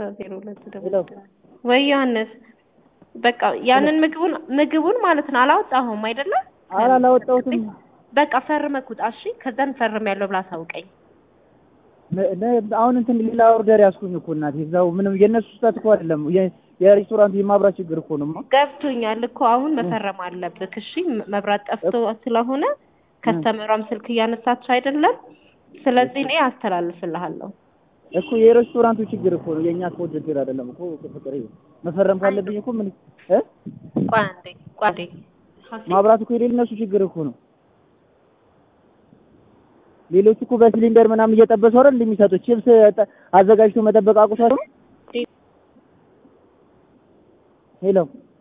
ዜሮ ሁለት ደግሞ ወይ ዮሐንስ በቃ ያንን ምግቡን ምግቡን ማለት ነው አላወጣሁም አይደለም አላወጣሁትም በቃ ፈርመህ ውጣ እሺ ከዛን ፈርም ያለው ብላ አሳውቀኝ አሁን እንትን ሌላ ኦርደር ያዝኩኝ እኮ እናቴ እዛው ምንም የእነሱ ስህተት እኮ አይደለም የሬስቶራንቱ የማብራት ችግር እኮ ነው ገብቶኛል እኮ አሁን መፈረም አለብህ እሺ መብራት ጠፍቶ ስለሆነ ከስተመሯም ስልክ እያነሳች አይደለም ስለዚህ እኔ አስተላልፍልሃለሁ እኮ የሬስቶራንቱ ችግር እኮ ነው የእኛ እኮ ችግር አይደለም እኮ ፍቅር መፈረም ካለብኝ እኮ ምን እ ቆይ አንዴ ቆይ አንዴ ማብራት እኮ የሌለ እነሱ ችግር እኮ ነው ሌሎቹ እኮ በሲሊንደር ምናምን እየጠበሱ አይደል እንደሚሰጡት ቺፕስ አዘጋጅቶ መጠበቅ አቁቷል ሄሎ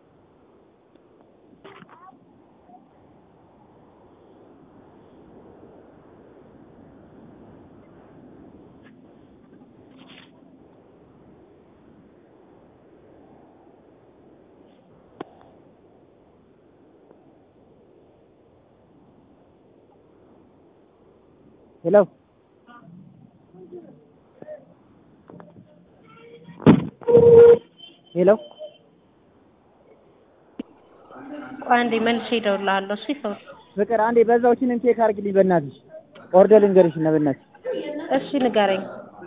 ሄሎ ሄሎ ቆይ አንዴ መልሼ እደውልልሃለሁ እሺ ሰው ፍቅር አንዴ በዛዎችንም ቼክ አድርግልኝ በእናትሽ ኦርደር ልንገርሽ እና በእናትሽ እሺ ንገረኝ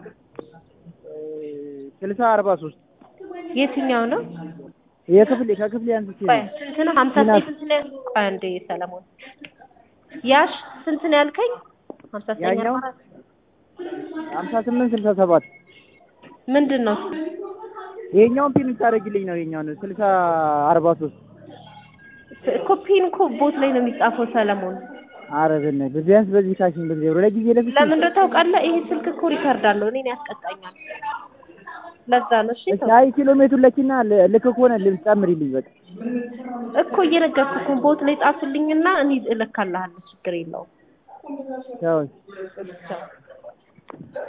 ስልሳ አርባ ሶስት የትኛው ነው የክፍሌ ከክፍሌ አንስቼ ቆይ ነው ስንት ነው ሀምሳ ስንት ነው ቆይ አንዴ ሰለሞን ያሽ ስንት ነው ያልከኝ ሀምሳ ዘጠኝ ያኛው? አርባ አራት ሀምሳ ስምንት ስልሳ ሰባት ምንድን ነው ይሄኛውን ፒን ታደርግልኝ ነው ይሄኛውን ስልሳ አርባ ሶስት ኮፒን እኮ ቦት ላይ ነው የሚጻፈው ሰለሞን ኧረ በእናትህ ቢያንስ በዚህ ካሽን ብትገብሩ ለጊዜ ለፊት ለምን እንደው ታውቃለህ ይሄ ስልክ እኮ ሪከርድ አለው እኔን ያስቀጣኛል ለዛ ነው እሺ እሺ አይ ኪሎ ሜትሩ ለኪና ልክ ከሆነ ልጨምሪልኝ በቃ እኮ እየነገርኩህ እኮ ቦት ላይ ጻፍልኝና እኔ እልካልሃለሁ ችግር የለውም ቻው ቻው